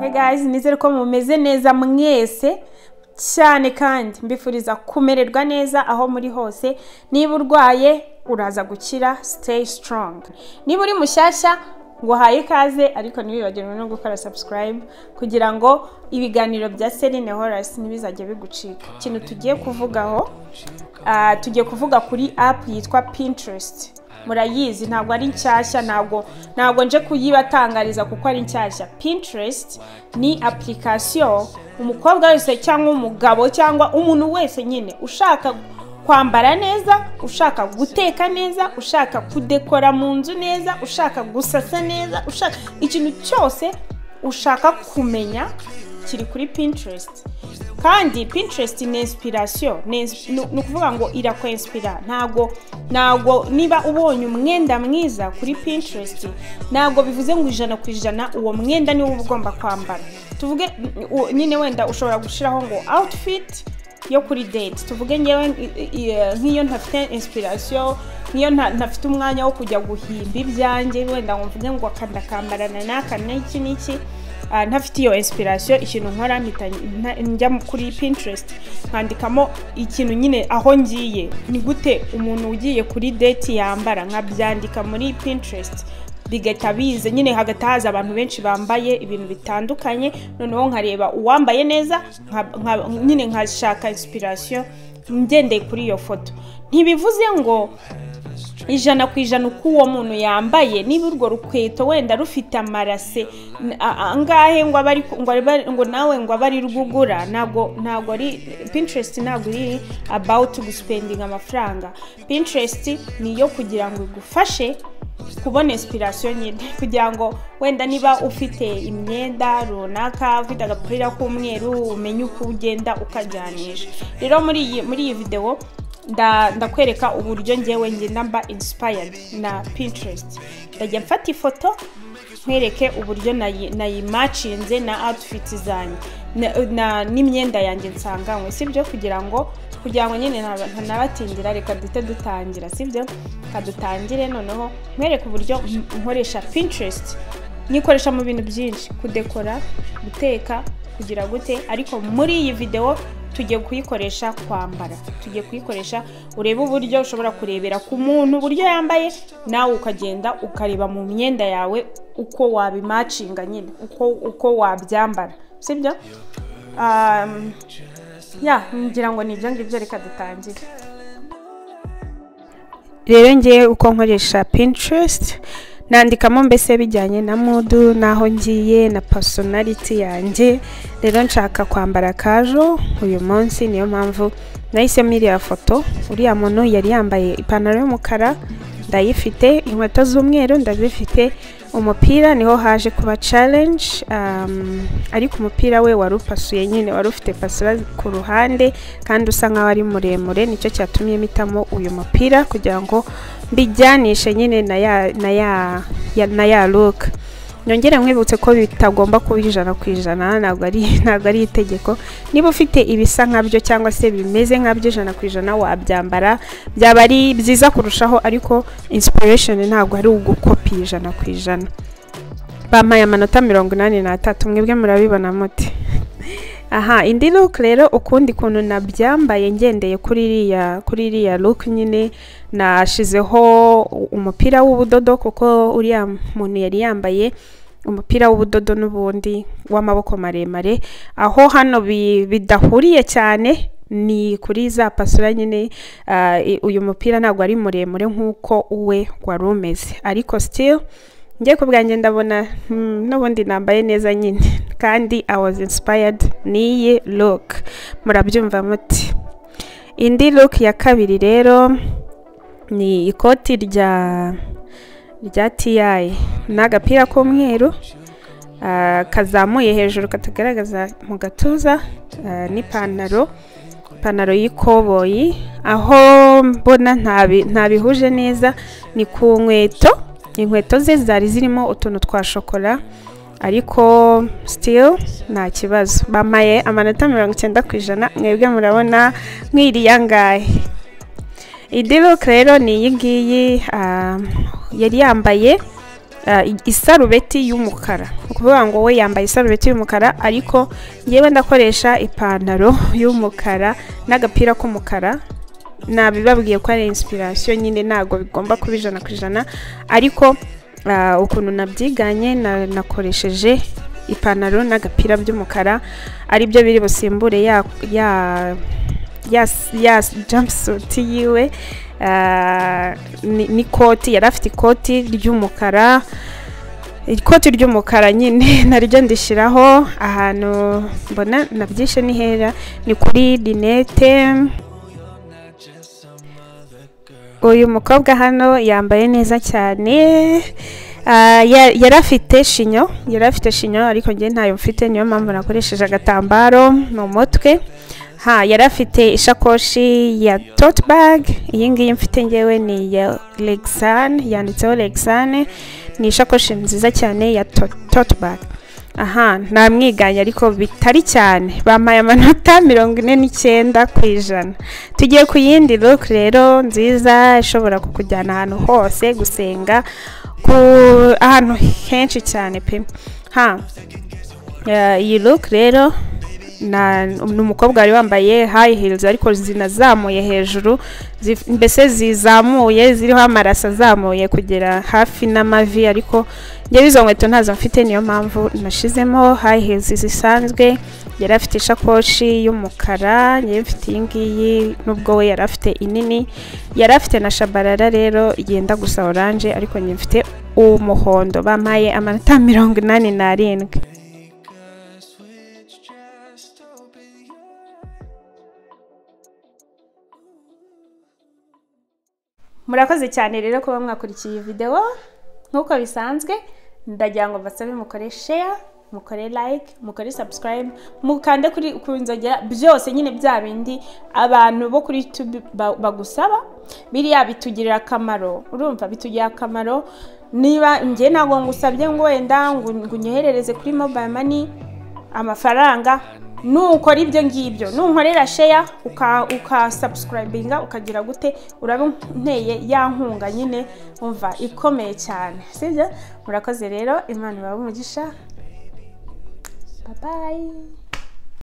Hey guys, nizere ko mumeze neza mwese cyane kandi mbifuriza kumererwa neza aho muri hose niba urwaye uraza gukira stay strong niba uri mushyashya nguhaye ikaze ariko ntibibagirwe no gukora subscribe kugira ngo ibiganiro bya Celine Horace ntibizajye bigucika ikintu tugiye kuvugaho ah, tugiye kuvuga kuri app yitwa Pinterest murayizi ntabwo ari nshyashya ntabwo ntabwo nje kuyibatangariza kuko ari nshyashya Pinterest ni application umukobwa wese cyangwa umugabo cyangwa umuntu wese nyine ushaka kwambara neza ushaka guteka neza ushaka kudekora mu nzu neza ushaka gusasa neza ushaka ikintu cyose ushaka kumenya kiri kuri pinterest kandi pinterest ni inspiration ni ins- ni ni ukuvuga ngo irakwinspira ntago ntago niba ubonye umwenda mwiza kuri pinterest ntago bivuze ngo ijana ku ijana uwo mwenda niwo uba ugomba kwambara tuvuge u- nyine wenda ushobora gushyiraho ngo outfit yo kuri date tuvuge ngewe i- i- nk'iyo ntafite inspiration nk'iyo nta- ntafite umwanya wo kujya guhimba ibyanjye wenda ngo mvuge ngo akandakambarana n'aka n'iki n'iki ah, ntafite iyo inspiration ikintu nkora mpita nta- njya mu- kuri pinterest nkandikamo ikintu nyine aho ngiye ni gute umuntu ugiye kuri date yambara nkabyandika muri pinterest bigahita biza nyine hagati haza abantu benshi bambaye ibintu bitandukanye noneho nkareba uwambaye neza nka- nka- nyine nkashaka inspiration ngendeye kuri iyo foto ntibivuze ngo ijana ku ijana uko uwo muntu yambaye niba urwo rukweto wenda rufite amarase n- a- a- angahe ngo abe ari ku- ngo abe ari- ngo nawe ngo abe ari rwugura ntabwo ntabwo ari pinterest ntabwo iri about gusipendinga amafaranga pinterest ni iyo kugira ngo igufashe kubona inspiration nyine kugira ngo wenda niba ufite imyenda runaka ufite agapira k'umweru umenye uko ugenda ukajyanisha rero muri iyi muri iyi videwo nda- ndakwereka uburyo ngewe ngenda mba inspired na pinterest ndajya mfata ifoto nkwereke uburyo nayi- nayimacinze na outfit zanjye na- na- n'imyenda yanjye nsanganywe sibyo kugira ngo kugira ngo nyine ntaba- ntanabatindira reka duhite dutangira sibyo reka dutangire noneho nkwereke uburyo m- nkoresha pinterest nyikoresha mu bintu byinshi kudekora guteka kugira gute ariko muri iyi videwo tugiye kuyikoresha kwambara tugiye kuyikoresha urebe uburyo ushobora kurebera ku muntu uburyo yambaye nawe ukagenda ukareba mu myenda yawe uko wabimacinga nyine uko, uko wabyambara sibyo um, ya ngira ngo ni ibyo ngibyo reka dutangire rero ngewe uko nkoresha pinterest nandikamo mbese bijyanye na mudu n'aho ngiye na personality yanjye rero nshaka kwambara kajo uyu munsi niyo mpamvu nahisemo iriya foto uriya muntu yari yambaye ipantaro y'umukara ndayifite inkweto z'umweru ndazifite umupira niho haje kuba challenge um, ariko umupira we wari upasuye nyine wari ufite pasura ku ruhande kandi usa nkaho ari muremure nicyo cyatumye mpitamo uyu mupira kugira ngo mbijyanishe nyine na ya na ya, ya, na ya look nyongere nkwibutse ko bitagomba kuba ijana ku ijana ntabwo ari ntabwo ari itegeko niba ufite ibisa nkabyo cyangwa se bimeze nkabyo ijana ku ijana wabyambara byaba ari byiza kurushaho ariko inspiration ntabwo ari ugukopi ijana ku ijana bampaye amanota mirongo inani n'atatu mwebwe murabibona mute aha indi look rero ukundi kuntu nabyambaye ngendeye kuri iriya kuri iriya look nyine nashizeho umupira w'ubudodo kuko uriya muntu yari yambaye umupira w'ubudodo n'ubundi w'amaboko maremare aho hano bi- bidahuriye cyane ni kuri za pasura nyine ah, i- uyu mupira ntabwo ari muremure nk'uko uwe wari umeze ariko still njye ku bwanjye ndabona hmm, n'ubundi nambaye neza nyine kandi i was inspired n'iyi look murabyumva muti indi look ya kabiri rero ni ikoti rya rya ti n'agapira k'umweru ah, kazamuye hejuru katagaragaza mu gatuza ah, n'ipantaro ipantaro y'ikoboyi aho mbona ntabi- ntabihuje neza ni ku nkweto inkweto ze zari zirimo utuntu twa shokora ariko still nta kibazo bamaye amanota mirongo icyenda ku ijana mwebwe murabona mwiriya ngahe indi look rero ni iyi ngiyi ah, yari yambaye ah, i- isarubeti y'umukara ni ukuvuga ngo we yambaye isarubeti y'umukara ariko yewe ndakoresha ipantaro y'umukara n'agapira k'umukara nabibabwiye ko ari inspiration nyine ntabwo bigomba kuba ijana ku ijana ariko ah, ukuntu nabyiganye na- nakoresheje ipantaro n'agapira by'umukara ari byo biri busimbure ya ya ya ya jumpsuit yiwe ah, ni- n'ikoti yari afite ikoti ry'umukara ikoti ry'umukara nyine naryo ndishyiraho ahantu mbona nabyishe n'ihera ni kuri rinete uyu mukobwa hano yambaye neza cyane Ah, ya- yari afite shinyo yari afite shinyo ariko njye ntayo mfite niyo mpamvu nakoresheje agatambaro mu mutwe ha yari afite ishakoshi ya tote bag iyi ngiyi mfite ngewe ni ya Lexan yanditseho Lexan ni ishakoshi nziza cyane ya to- tote bag aha namwiganye ariko bitari cyane bampaye amanota mirongo ine n'icyenda ku ijana tugiye ku yindi look rero nziza ishobora kukujyana ahantu hose gusenga ku ahantu henshi cyane pe ha Eh, iyi look rero na- ni umukobwa wari wambaye high heels ariko zinazamuye hejuru zif- mbese zizamuye ziriho amaraso azamuye kugera hafi n'amavi ariko njyewe izo nkweto ntazo mfite niyo mpamvu nashizemo high heels zisanzwe yari afite ishakoshi y'umukara njyewe mfite iyi ngiyi nubwo we yari afite inini yari afite na shabarara rero yenda gusa oranje ariko njye mfite umuhondo bampaye amanota mirongo inani n'arindwi murakoze cyane rero kuba mwakurikiye iyi videwo nk'uko bisanzwe ndagira ngo mbasabe mukore sheya mukore like mukore subscribe mukande kuri ku nzogera byose nyine bya bindi abantu bo kuri youtube ba- bagusaba biriya bitugirira akamaro urumva bitugirira akamaro niba njye ntabwo ngusabye ngo wenda ngo ngo unyoherereze kuri mobile money amafaranga nukora ibyo ngibyo nunkorera sheya ukasubscribinga ukagira gute uraba unteye ya nkunga nyine umva ikomeye cyane sibyo murakoze rero imana ibahe umugisha babayi